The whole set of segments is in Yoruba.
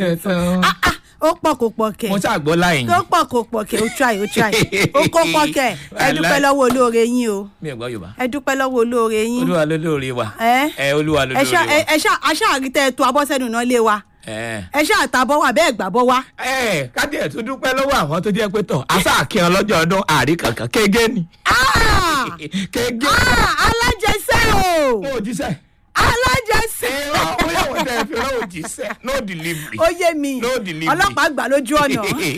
Ah, ah, ó pọ̀ kò pọ̀ kẹ̀ mo ṣàgbọ́ láyìn ó pọ̀ kò pọ̀ kẹ̀ ó try ó try ó kó pọ̀ kẹ̀ ẹ dúpẹ́ lọ́wọ́ olóore yín o mi ò gbọ́ yorùbá ẹ dúpẹ́ lọ́wọ́ olóore yín olúwa ló lóore wa ẹ ẹ olúwa ló ẹ lóore ṣá wa ẹ ṣá aṣáàrí tẹ ẹ tó abọ́sẹ́nu náà lé wa ẹ ẹ ṣá àtàbọ̀ wà bẹ́ẹ̀ gbàbọ̀ wá. ẹ kájí ẹ̀ tún dúpẹ́ lọ́wọ́ àwọn tó jẹ́ pé tọ̀ àṣà àkíyan lọ́jọ́ ọdún àrí kankan kége ni Ah! kége Ah, alájẹsẹ́ o mo ò jíṣẹ́ alájẹsẹ́ irọ́ bóyá wọ́n tẹ̀ fi rán òjíṣẹ́ no delivery ó yé mi No delivery. ọlọ́pàá gbà lójú ọ̀nà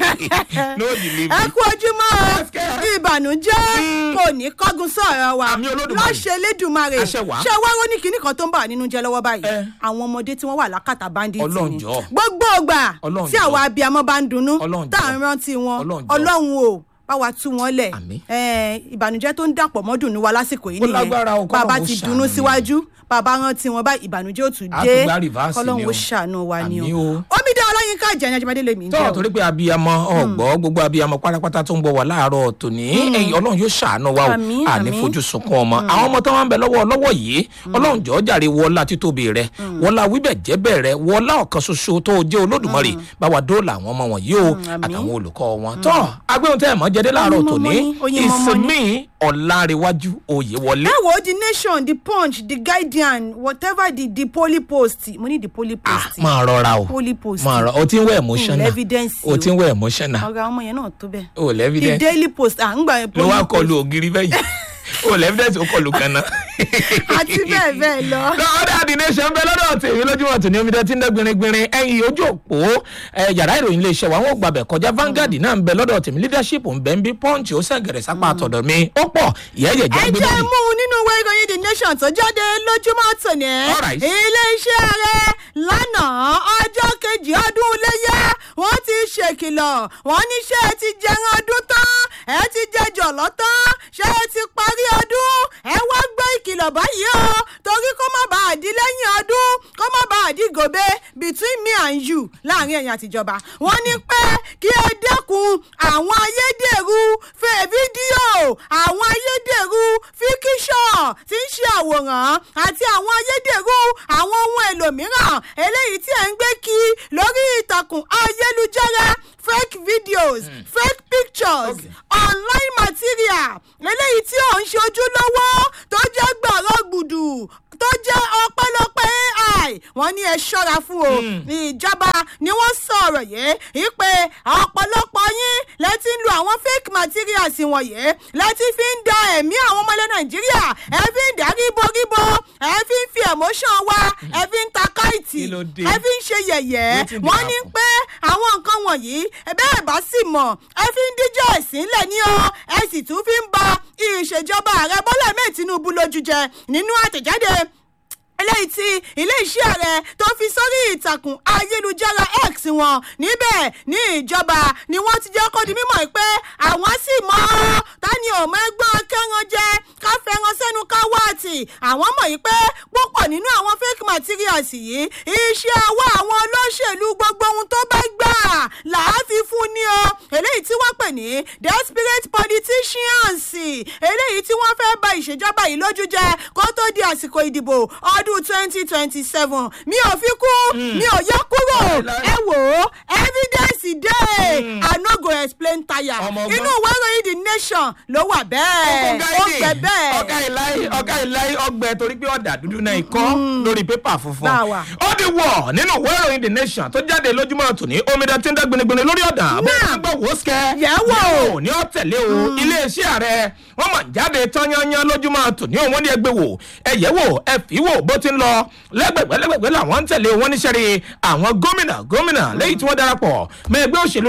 no delivery ẹ kú ojúmọ́ o. Yes, kẹ́. ìbànújẹ́ kò ní kọ́gun sọ̀rọ̀ wa Àmì Olódùmarè. lọ́ṣẹ̀ lẹ́dùnmarè Àṣẹ wá. ṣé wá ó ní kinní kan tó ń bà wá nínú jẹ́ lọ́wọ́ báyìí Ẹ. àwọn ọmọdé tí wọ́n wà lákàtà bandit Ọlọ́run ni jọ̀ọ́. gbogbo ọgbà Ọlọ́run tí jọ̀ọ́. àwọn abiyamọ bá ń dunnú Ọlọ́run tá à ń jọ̀ọ́. rántí wọn Ọlọ́run jọ̀ọ́. ọlọ́run o bá wa tú wọn lẹ̀ Àmín. Eh, ìbànújẹ́ tó ń dàpọ̀ mọ́ dùnú wa lásìkò yìí Ó lágbára o, bàbá k'Ọlọ́run ti ó dunnú ṣàánú ni. síwájú bàbá rántí wọn báyìí ìbànújẹ́ ò tún A dé tún gbá reverse ni kọ́lọ́run o. ó ṣàánú wa ni Àmín o o. omidan ọlọ́yinka ìjẹ̀yìn ajibade lèmi ń jẹ́ tọ́ o. torí pé abiyamọ ọgbọ́ gbogbo abiyamọ pátápátá tó ń bọ̀ wá láàárọ̀ tòní ẹ̀yìn ọlọ́run yóò ṣàánú wa o Àmín, àní àmín. fojú sunkún ọmọ àwọn ọmọ tó wà ń bẹ lọ́wọ́ lọ́wọ́ yìí ọlọ́run jọ̀ọ́ jàre wọlá títóbi rẹ wọlá wíbẹ̀ jẹ́bẹ̀ rẹ wọlá ọ̀kan ṣoṣo tó jẹ́ olódùmarè bá wa dóòlà àwọn ọmọ wọ̀nyí o àmín. àtàwọn olùkọ́ wọn tọ́ agbéhùn tẹ́ ẹ̀ mọ́ jẹ́dé láàárọ̀ Oyin tòní mọ́mọ́ ni, oyin mọ́mọ́ ni. ìsinmi ọ̀làríwájú òye wọlé ẹ wo the nation the punch the guardian whatever the the poly post mo ní the poly Ah, post máa rọra o poly post máa rọ o ti ń wẹ̀ emotional evidence o ti ń wẹ̀ emotional ọ̀rọ̀ àwọn ọmọ yẹn náà tó bẹ́ẹ̀ o the lẹ́vidẹ́nsì daily post à ń gbà yẹn ló wá poly post kọlu ògiri bẹ́yìn o lẹ́fídẹ́sì ó kọlu kan náà. àti bẹ́ẹ̀ bẹ́ẹ̀ lọ. lọ́dọ̀ àdìnẹ́sẹ̀ ń bẹ lọ́dọ̀ tèmi lójúmọ̀ tòní omi dẹ́tí ń dẹ́ gbìnrín ẹ̀yìn ojú òpó ẹ̀, yàrá ìròyìn iléeṣẹ́ wa wọn ò gbàbẹ̀ kọjá Vanguard náà ń bẹ lọ́dọ̀ tèmi leadership ń bẹ ń bí punch ó sẹ̀gẹ̀rẹ̀ sápá àtọ̀dọ̀ mi ó pọ̀ ìyẹ́yẹ̀ ẹ jẹ́ gbé jẹ́ lórí. mú un nínú ìwé ìròyìn the nation tó jáde lójúmọ́ tòní. Alright. iléeṣẹ́ rẹ̀ lánàá ọjọ́ kejì ọdún iléyà wọ́n ti ṣèkìlọ̀ wọ́n ní ṣé ẹ ti jẹran ọdún tán ẹ ti jẹ jọ̀lọ́ tán ṣé ẹ ti parí ọdún ẹ wá gbọ́ ìkìlọ̀ báyìí o torí kó má bàa di lẹ́yìn ọdún kó má bàa di gòbe between me and you láàrin ẹ̀yin àtijọba wọ́n ní pé kí ẹ dẹ́kun àwọn ayédèrú fẹ́ fídíò àwọn ayédèrú fíkíṣọ̀ tí ń ṣe àwòrán àti àwọn ayédèrú àwọn ohun èlò mìíràn eléyìí tí ẹ̀ ń gbé kí lórí ìtàkùn ayélujára fake videos fake pictures Okay. online material eléyìí tí ò ń ṣojú lọ́wọ́ tó jẹ́ gbọ̀rọ̀ gbùdù tó jẹ́ ọpẹ́lọpẹ́ ai wọ́n ní ẹ ṣọ́ra fún o ìjọba ni wọ́n sọ̀rọ̀ yìí ìpè ọ̀pọ̀lọpọ̀ yín lẹ́tí ń lo àwọn fake materials wọ̀nyí lẹ́tí fi ń da ẹ̀mí àwọn ọmọ ilẹ̀ nàìjíríà ẹ fi ń dá ríboríbo ẹ fi ń fi emotion wa ẹ fi ń ta káìtì Kí ló dé? ẹ fi ń ṣe yẹ̀yẹ́ Wetin dey wọ́n ní happen? pé àwọn nǹkan wọ̀nyí bẹ́ẹ̀ bá sì mọ̀ ẹ fi ń díjọ́ ẹ̀sìn lẹ̀ ní o ẹ sì tún fi ń ba ìṣèjọba ààrẹ bọ́lá mẹ́ẹ̀ tinubu lójú jẹ nínú àtẹ̀jáde eléyìí tí ilé-iṣẹ́ ààrẹ tó fi sórí ìtàkùn ayélujára x wọn níbẹ̀ ní ìjọba ni wọ́n ti jẹ́ kó di mímọ̀ pé àwọn sì mọ̀ ọ́ tani ò mọ ẹgbọ́n kẹ́ran jẹ ká fẹ́ràn sẹ́nu ká wáàtì àwọn mọ̀ yìí pé púpọ̀ nínú àwọn fake materials yìí iṣẹ́ ọwọ́ àwọn olóṣèlú gbogbo ohun tó bá gbà làá fi fún ni o eléyìí tí wọ́n pè ní desperate politicians eléyìí tí wọ́n fẹ́ bà ìṣèjọba yìí lójú jẹ kó tó di àsìkò ìdìbò ọdún twenty twenty seven mi ò fi kú mi ò yọ kúrò Láíláí. ẹ wò ó evidence dey i no go explain tire Ọmọ ọgbọ́n. inú ìwé ìròyìn the nation ló wà bẹ́ẹ̀ ó gbẹ bẹ́ẹ̀. ọ̀gá ìláyé ọ̀gá ìláyé ọgbẹ́ torí pé ọ̀dà dúdú náà ikọ́ lórí pépà funfun. Bá wa. ó di wọ̀ nínú ìwé ìròyìn the nation tó jáde lójúmọ́ tòní omidan tí ń dá gbinigbini lórí ọ̀dà bó Náà. ń gbọ́ wò ó sikẹ́. Yẹ̀ wò. yẹ̀ wò ní ọ̀tẹ̀lé o iléeṣẹ́ ààrẹ wọ́n mọ̀ jáde tọ́yányán lójúmọ́ tòní òun ní ẹgbẹ́ wò ẹ yẹ̀ wò ẹ fi wò bó ti ń lọ lẹ́gbẹ̀gbẹ́ lẹ́gbẹ̀gbẹ́ làwọn ń tẹ̀lé wọn níṣẹ́ rí àwọn gómìnà gómìnà lẹ́yìn tí wọ́n darapọ̀ mọ́ ẹgbẹ́ òṣèlú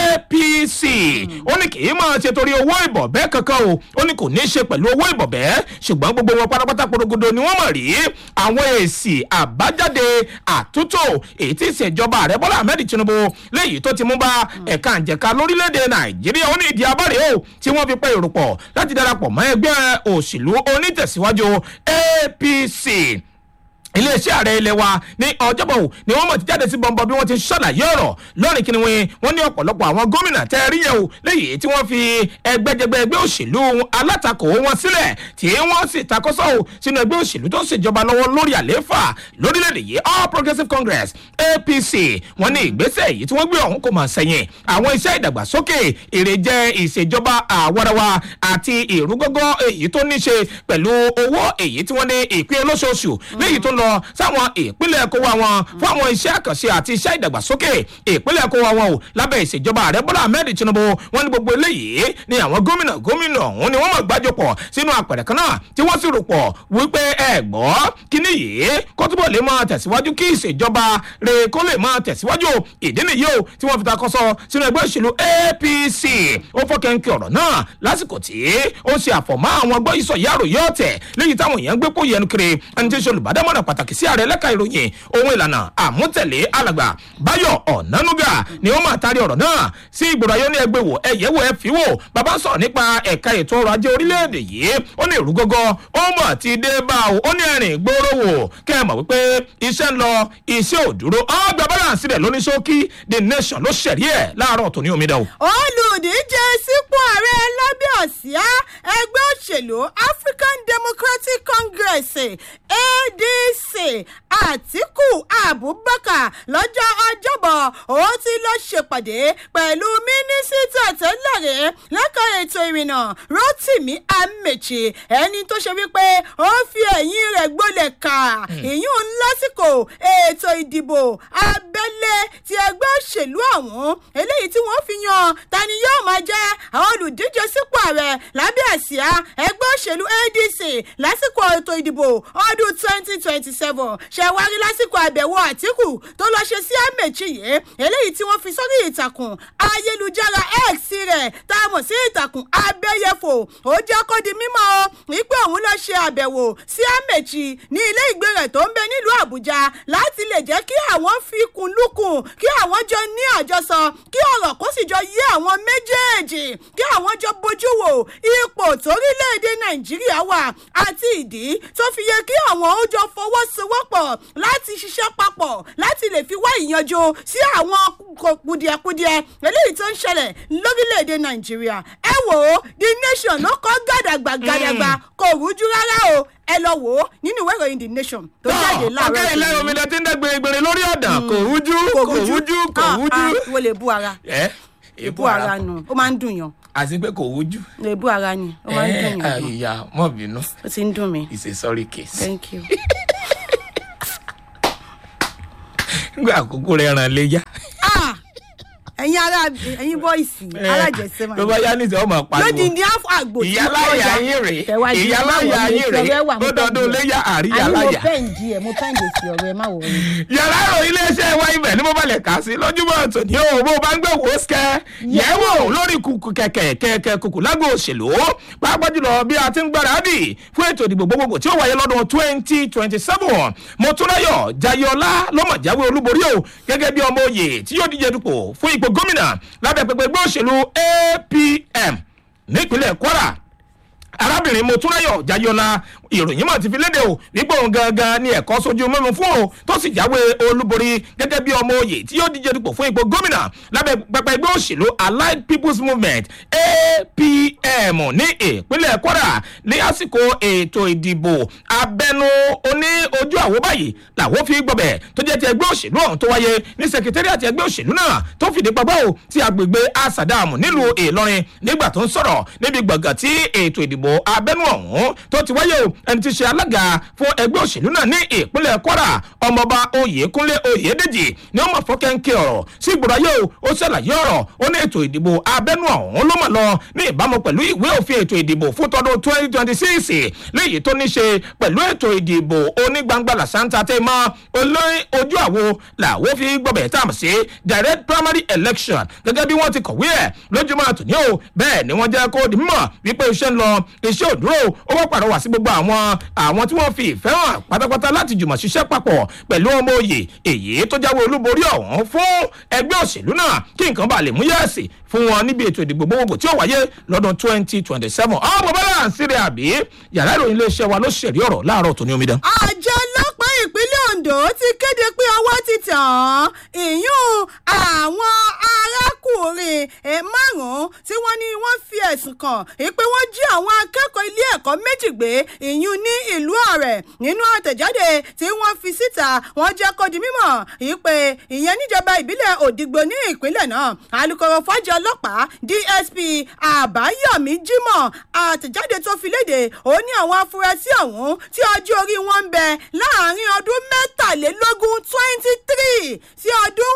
apc ó ní kì í máa ṣe torí owó ìbọ̀bẹ́ kankan o ó ní kò ní í ṣe pẹ̀lú owó ìbọ̀bẹ́ ṣùgbọ́n gbogbo wọn pátápátá porogodo ni wọ́n mọ̀ rí àwọn èsì àbájáde àtúntò èyí tí ìṣèjọba ààrẹ bọ́lá ahmed tinubu léyìí tó ti mú bá ẹ̀ka àjẹká lórílẹ̀‐èdè nàìjíríà ó ní ìdí abáre o tí wọ́n fi pẹ́ èrò pọ̀ láti darapọ̀ mọ́ ẹgbẹ́ òṣèlú onítẹ̀síwájú apc iléeṣẹ́ ààrẹ ilé wa ní ọjọ́bọ̀ ni wọ́n mọ̀ ti jáde sí bọ́ńbọ́ bí wọ́n ti ṣàlàyé ọ̀rọ̀ lónìí kí ni wọ́n wọ́n ní ọ̀pọ̀lọpọ̀ àwọn gómìnà tẹ́ ẹ rí yẹn o léyìí tí wọ́n fi ẹgbẹ́jẹgbẹ́ ẹgbẹ́ òṣèlú alátakò wọn sílẹ̀ tí wọ́n sì takọ́sọ́ o sínú ẹgbẹ́ òṣèlú tó ń ṣèjọba lọ́wọ́ lórí àlééfà lórílẹ̀‐èdè yìí all progressives congress apc wọ́n ní ìgbésẹ̀ yìí tí wọ́n gbé ọ̀hún kò mọ̀ sẹ́yìn àwọn iṣẹ́ ìdàgbàsókè èrèjẹ ìṣèjọba àwarawa àti ìrúgọ́gọ́ èyí tó ní ṣe pẹ̀lú owó èyí tí wọ́n ní ìpín olóṣooṣù léyìí tó lọ lọ sáwọn ìpínlẹ̀ kó wa wọn fún àwọn iṣẹ́ àkànṣe àti iṣẹ́ ìdàgbàsókè ìpínlẹ̀ kó wa wọn o lábẹ́ ìṣèjọba ààrẹ bọ́lá ahmed tinubu wọn ní gbogbo eléyìí ni àwọn gómìnà gómìnà ọ̀hún ni wọ́n mọ̀ gbájọpọ̀ sínú àpẹẹrẹ kan náà tí wọ́n sì rò pọ̀ wípé ẹ gbọ́ kíní yìí kó túbọ̀ lè máa tẹ̀síwájú kí ìṣèjọba rẹ̀ kó lè máa tẹ̀síwájú ìdí nìyí o tí wọ́n fi takọ́sọ sínú ẹgbẹ́ òṣèlú apc ó fọ́kẹ́ńkẹ́ ọ̀rọ̀ náà lásìkò tí ó ṣe àfọ̀mọ́ àwọn gbọ́ ìsọ̀yà àròyé ọ̀tẹ̀ léyìí táwọn èèyàn gbé kó yẹnu kiri ẹni tí ń ṣe olùbádámọ̀ràn pàtàkì sí ààrẹ lẹ́ka ìròyìn ohun ìlànà àmútẹ̀lé alàgbà báyọ̀ ọ̀nánúgà ni ó máa taari ọ̀rọ̀ náà sí ìgboro ayé ní ẹgbẹ́ wò ẹ̀yẹ́ wò ẹ fi wò bàbá sọ̀rọ̀ nípa ẹ̀ka ètò ọrọ̀ ajé orílẹ̀-èdè yìí ó ní ìrú gọ́gọ́ ó mọ̀ ti dé bá o ó ní ẹ̀rìn gbòòrò wò kẹ́ ẹ mọ̀ wípé iṣẹ́ ń lọ iṣẹ́ ò dúró ọgbà balance rẹ̀ lóní ṣókí the nation ló ṣẹ̀rí ẹ̀ láàárọ̀ tó ní omidan o. olùdíje sípò ààrẹ lábẹ́ àsíá ẹgbẹ́ òṣèlú african democratic congress adc àtìkù abubakar lọ́jọ́ ọjọ́bọ̀ ó ti lọ ṣèpàdé pẹ̀lú mínísítà tẹ́lẹ̀rẹ́ lẹ́ka ètò ìrìnnà rotimi amechi ẹni tó ṣe wípé ó fi ẹ̀yìn rẹ̀ gbolẹ̀ kà ìyún lásìkò ètò ìdìbò abẹ́lé ti ẹgbẹ́ òṣèlú ọ̀hún eléyìí tí wọ́n fi yan tani yóò máa jẹ́ àwọn olùdíje sípò ààrẹ lábẹ́ àsíá ẹgbẹ́ òṣèlú adc lásìkò ètò ìdìbò ọdún twenty twenty seven ṣẹ̀wárí lásìkò àbẹ̀wò àtìkù tó lọ ṣe sí àmẹ̀chì yìí eléyìí tí wọ́n fi sórí ìtàkùn ayélujára x rẹ̀ tá a mọ̀ sí ìtàkùn abẹ́yẹfò ó jẹ́ kó di mímọ́ o wípé òun lọ ṣe àbẹ̀wò sí àmẹ̀chì ní ilé ìgbé rẹ̀ tó ń bẹ nílùú àbújá láti lè jẹ́ kí àwọn fi kùn lukùn kí àwọn jọ ní àjọsọ kí ọ̀rọ̀ kó sì jọ yé àwọn méjèèjì kí àwọn jọ bójú wò ipò torílẹ̀-èdè nàìjíríà wà àti ìdí tó fi yẹ kí àwọn ó jọ fọwọ́sowọ́pọ̀ láti ṣiṣẹ́ papọ̀ láti lè fi wá ìyanjú sí àwọn kùdìẹ̀kudiẹ eléyìí tó ń ṣẹlẹ̀ lórílẹ̀‐èdè nàìjíríà ẹ wò ó the nation ló kọ́ gàdàgbà gàdàgbà kò rújú rárá o ẹ lọ wò ó nínú ìwé ìròyìn the nation tó jáde láàárọ̀ ọ̀gá ilé omi lẹ ti ń dẹ́gbẹ̀rẹ̀ gbèrè lórí ọ̀dà kò rújú kò rújú kò rújú. wo lè bu ara ẹ èbú ara nù ó máa ń dùn yàn àti pé kò rújú. èbú ara ni ó máa ń dùn ẹ yàn ìyá mọ̀ bínú ó ti ń dùn mí it's a sorry case. thank you. nígbà àkókò rẹ̀ ràn léyà. Ah! ẹ̀yin ara ẹ̀yin bọ́ìsì alájẹsẹ́ máa ló bá yá nísìnyí ọmọ pariwo lódìndín àfọ àgbò tí wọ́n ìyáláyà kọjá. yín rèé Tẹ̀wájú, ìyáláyà má wọlé, yín tí ọ̀rẹ́ rèé wà, mo ó dọdún pẹ́ǹdì ẹ̀. léyà àrí àní mo ìyáláyà. pẹ́ǹdì ẹ̀ mo pẹ́ǹdì sí ọ̀rẹ́ má wọ̀ ọ́ yàrá ìròyìn iléeṣẹ́ wa ibẹ̀ ní mo balẹ̀ kà sí lójúmọ́ tòní o bó o bá ń gbé wò ó sikẹ́ yẹ̀wò lórí kùkù kẹ̀kẹ́ kẹ̀kẹ́ kùkù lágbo òṣèlú pàápàá jùlọ bí a ti ń gbáradì fún ètò ìdìbò gbogbogbò tí ó wáyé lọ́dún twenty twenty seven mọ̀túnráyọ̀ jayọ̀lá lọ́mọ̀ jáwé olúborí o gẹ́gẹ́ bí ọmọ òye tí yóò díje dupò fún ipò gómìnà lábẹ́ pẹpẹ ẹgbẹ́ òṣèlú apm nípínlẹ̀ kwara arábìnrin motúnráyọ̀ jayọ̀lá ìròyìn mọ̀ ti fi léde o wípé òun gangan ni ẹ̀kọ́ sojú mímu fún o tó sì jáwé olúborí gẹ́gẹ́ bí ọmọ oyè tí yóò díje dupò fún ipò gómìnà lábẹ́ pẹpẹ ẹgbẹ́ òṣèlú allied people's movement apm ní ìpínlẹ̀ kwara ní àsìkò ètò ìdìbò abẹnú oní ojú àwo báyìí làwọn fi gbọbẹ̀ tó jẹ́ ti ẹgbẹ́ òṣèlú ọ̀hún tó wáyé ní sẹkítẹ́rì àti ẹgbẹ́ òṣèlú náà tó fìdí papọ̀ o ti agbègbè asadamu nílùú ìlọrin nígbà tó ń sọ̀rọ̀ níbi gbọ̀ngàn tí ètò ìdìbò abẹ́nú ọ̀hún tó ti wáyé o ẹni tí ṣe alága fún ẹgbẹ́ òṣèlú náà ní ìpínlẹ̀ kwara ọmọọba oyèkúnlé oyèdèjì ni wọ́n mọ̀ fọ́kẹ́ńkẹ́ ọ̀rọ̀ sí ìgbòráyé o ó ṣàlàyé ọ̀rọ̀ ó ní ètò ìdìbò abẹ́nú ọ̀hún ló mọ̀ lọ ní ìbámu pẹ̀lú ìwé òfin ètò ìdìbò fún tọdún twenty twenty six léyìí tó ní ṣe pẹ̀lú ètò ìdìbò onígbangba làṣántà tẹ́ mọ́ olóyún ojú àwo làwọn fi gbọ́bẹ̀ tá a mọ̀ sí direct primary election gẹ́gẹ́ bí wọ́n ti kọ̀wé ẹ̀ lójúmọ́ àtúnyẹ o bẹ́ẹ̀ ni wọ́n jẹ́ kó di mímọ̀ wípé iṣẹ́ ń lọ iṣẹ́ òdúró ó wọ́n pàrọwà sí gbogbo àwọn àwọn tí wọ́n fi ìfẹ́ hàn pátápátá láti jùmọ̀ ṣiṣẹ́ papọ̀ pẹ̀lú ọmọ òye èyí tó jáwé olúborí ọ̀hún fún ẹgbẹ́ òṣèlú náà kí nǹkan bá lè mú yẹ́ẹ̀sì fún wọn níbi ètò ìdìbò gbogbogbò tí ó wáyé lọ́dún twenty twenty seven ọmọ bọ́lá ń sírí àbí yàrá ìròyìn iléeṣẹ́ wa ló ṣẹ̀rí ọ̀rọ̀ láàárọ̀ tó ní omidan. àjọ ọlọ́pàá ìpínlẹ̀ ondo ti kéde pé ọwọ́ ti tàn án ìyún àwọn arákùnrin eh, márùn-ún tí wọ́n ní wọ́n fi ẹ̀sùn kàn pé wọ́n jí àwọn akẹ́kọ̀ọ́ ilé ẹ̀kọ́ méjì gbé ìyún ní ìlú ọ̀rẹ́ nínú àtẹ̀jáde tí wọ́n fi síta wọ́n jẹ́ kó di mímọ̀ ìpè ìyẹn níjọba ìbílẹ̀ òdìgbò ní ìpínlẹ̀ náà alūkkóró fọ́jà ọlọ́pàá dsp àbáyọ̀mí jimoh àtẹ̀jáde tó fi léde ó ní àwọn afurasí ọ̀hún tí ọjọ́ orí wọn ń bẹ láàrin ọdún mẹ́tàlélógún twenty three sí ọdún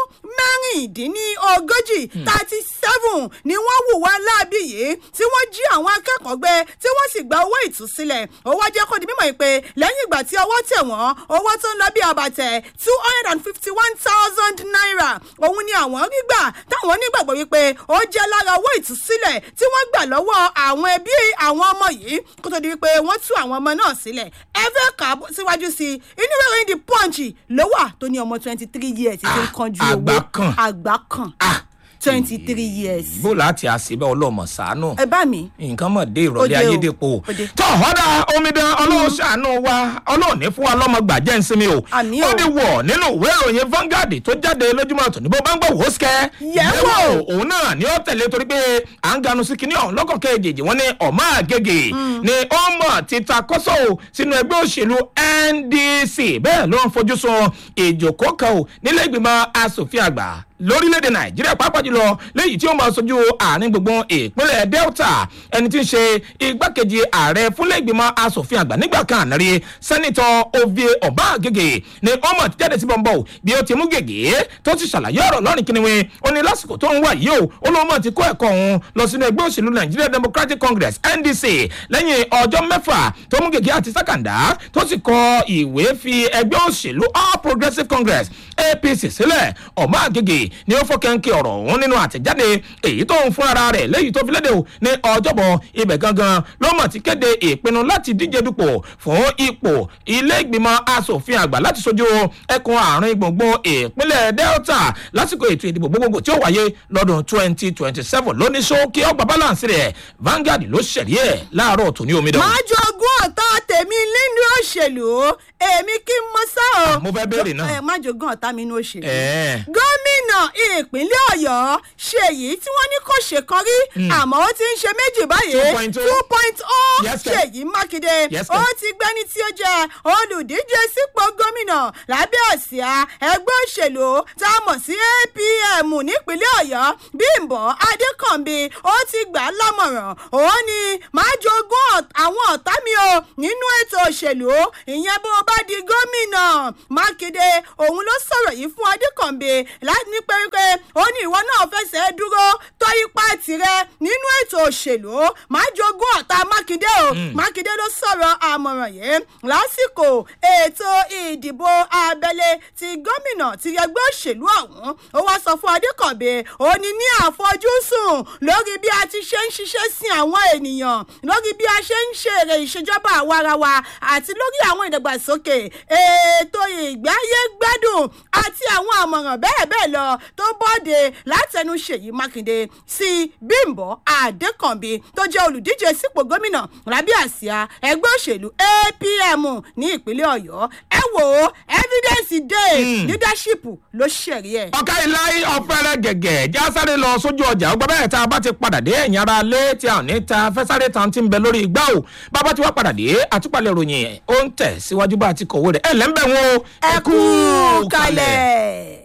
mẹ́rìndínlógójì thirty seven ni wọ́n hùwà láabi yìí tí wọ́n jí àwọn akẹ́kọ̀ọ́ gbé tí wọ́n sì gba owó ìtúsílẹ̀ owó jẹ́ kó di mímọ̀ pé lẹ́yìn ìgbà tí ọwọ́ tẹ̀ wọ́n owó tó ń lọ bí àbàtẹ̀ two hundred and fifty one thousand naira òun ni àwọn rí gbà táwọn nígbàgbọ́ wípé ó jẹ́ lára owó ìtúsílẹ̀ tí wọ́n gbà lọ́wọ́ àwọn ẹbí àwọn ọmọ yìí kó tó di wípé wọ́n tú àwọn ọmọ náà sílẹ̀ ẹ fẹ́ kà á síwájú sí i inú ìròyìn the punch ló wà tó ní ọmọ twenty three years tí ń kanjú owó àgbà kan. àgbà kan twenty three years. bó láti àṣìbẹ́ ọlọ́mọ sàánù ẹ bá mi. nǹkan mọ̀ dé Ó dé ìrọ̀lẹ́ o. ayédèpọ̀ Ó dé. tó ọ̀dà omidan ọlọ́run ṣàánú wa ọlọ́run ní fún wa lọ́mọ gbàjẹ́ ń sinmi o Àmì o. ó di wọ̀ nínú ìwé ìròyìn Vanguard tó jáde lójúmọ́ tó ní bó bá ń gbọ́ wò ó sikẹ́ Yẹ̀ wò. òun náà ni ó tẹ̀lé torí pé à ń ganu sí kinní ọ̀hún lọ́kàn kejì wọn ní ọ̀mọ́ àgègè ni ó mọ̀ títa kọ́sọ́ o sínú ẹgbẹ́ òṣèlú NDC bẹ́ẹ̀ ló ń fojú sun ìjòkó kan o nílé ìgbìmọ̀ asòfin àgbà lórílẹ̀‐èdè nàìjíríà pàápàá jùlọ léyìí tí ó máa sojú àárín gbùngbùn ìpínlẹ̀ delta ẹni tí ń ṣe igbákejì ààrẹ fúnlẹ̀ ìgbìmọ̀ asòfin àgbà nígbà kan àná rí sẹ́nitọ́ ovie ọ̀báàgègè ni ó mọ̀ jáde sí bọ́ńbọ́ bí ó ti mú gègé tó ti ṣàlàyé ọ̀rọ̀ lọ́rìn kíniwín ó ní lásìkò tó ń wà yìí o ó lóun mọ̀ ti kó ẹ̀kọ́ òun lọ sínú ẹgbẹ́ òṣèlú nigeria democratic congress ndc lẹ́yìn ọjọ́ mẹ́fà tó mú gègé àti sákàndá tó sì kọ ìwé fi ẹgbẹ́ òṣèlú all progressive congress apc sílẹ̀ ọ̀báàgègè ni ó fọkànkì ọ̀rọ̀ ọ̀hún nínú àtẹ̀jáde èyí tó ń fúnra rẹ̀ léyìí tó fi léde o ní ọjọ́bọ̀ ibẹ̀ gangan ló mọ̀ ti kéde ìpinnu láti díje dupò fún ipò ilé ìgbìmọ̀ asòfin àgbà láti sojú ẹkùn àárín gbùngbùn ìpínlẹ̀ delta lásìkò ètò ìdìbò gbogbogbò tí ó wáyé lọ́dún twenty twenty seven lóní ṣókí ọgbà balance rẹ̀ Vanguard ló ṣẹ̀rí ẹ̀ láàárọ̀ tó ní omidan. máa jogún ọ̀tá tèmi nínú òṣèlú èmi kí n mọ sá o. mo fẹ́ béèrè náà. ẹ má jogún ọ̀tá mi nínú òṣèlú. Ẹ̀ẹ́. gómìnà ìpínlẹ̀ ọ̀yọ́ ṣèyí tí wọ́n ní kò ṣe kan rí àmọ́ ó ti ń ṣe méjì báyìí 2.0. two point oh Yes, sir. ṣèyí mákindé Yes, ó sir. ti gbẹ́ni tí ó jẹ́ olùdíje sípò gómìnà lábẹ́ àsíá ẹgbẹ́ òṣèlú tá a mọ̀ sí apm nípínlẹ̀ ọ̀yọ́ bímbọ́ adékànbí ó ti gbà á lámọ̀ràn òun ni máa jogún ọ̀t- àwọn ọ̀tá mi o nínú ètò òṣèlú ìyẹn bó o bá di gómìnà mákindé òun ló sọ̀rọ̀ yìí fún adékànbí láti ní pé ó ní ìwọ náà fẹsẹ̀ dúró tó ipa tirẹ̀ nínú ètò òṣèlú máa jogún ọ̀tá mákindé o mákindé ló sọ̀rọ̀ àmọ̀ràn yìí lásìkò ètò ìdìbò abẹ́lé ti gómìnà ti ẹgbẹ́ òṣèlú ọ̀hún ó wá sọ fún adékànbí ó ní ní àfojúsùn lórí bí a ti ṣe ń ṣiṣẹ́ sí àwọn ènìyàn lórí bí a ṣe ń ṣèrè ìṣèjọba àwarawa àti lórí àwọn ìdàgbàsókè ètò ìgbáyé gbádùn àti àwọn àmọ̀ràn bẹ́ẹ̀ bẹ́ẹ̀ lọ tó bọ́de látẹnu ṣèyí mákindé sí bímbọ́ adékànbí tó jẹ́ olùdíje sípò gómìnà lábẹ́ àsíá ẹgbẹ́ òṣèlú apm ní ìpínlẹ̀ ọ̀yọ́ ẹ wò ó evidence dey leadership ló ṣẹ̀rí ẹ̀. ọ̀ká ìláyé ọ̀fẹ́rẹ́ gẹ̀gẹ̀ já sáré lọ sójú ọjà ọgbà bẹ́ẹ̀ tá a bá ti padà dé ẹ̀yìn ara lé tí a ò ní ta fẹ́sáré tán ti ń bẹ lórí igbá o bàbá tí wàá padà dé àtúpalẹ̀ ròyìn ó ń tẹ̀ síwájú bá a ti kọ̀wé rẹ̀ ẹ̀ lẹ́ńbẹ̀ wọn o ẹ kú kalẹ̀.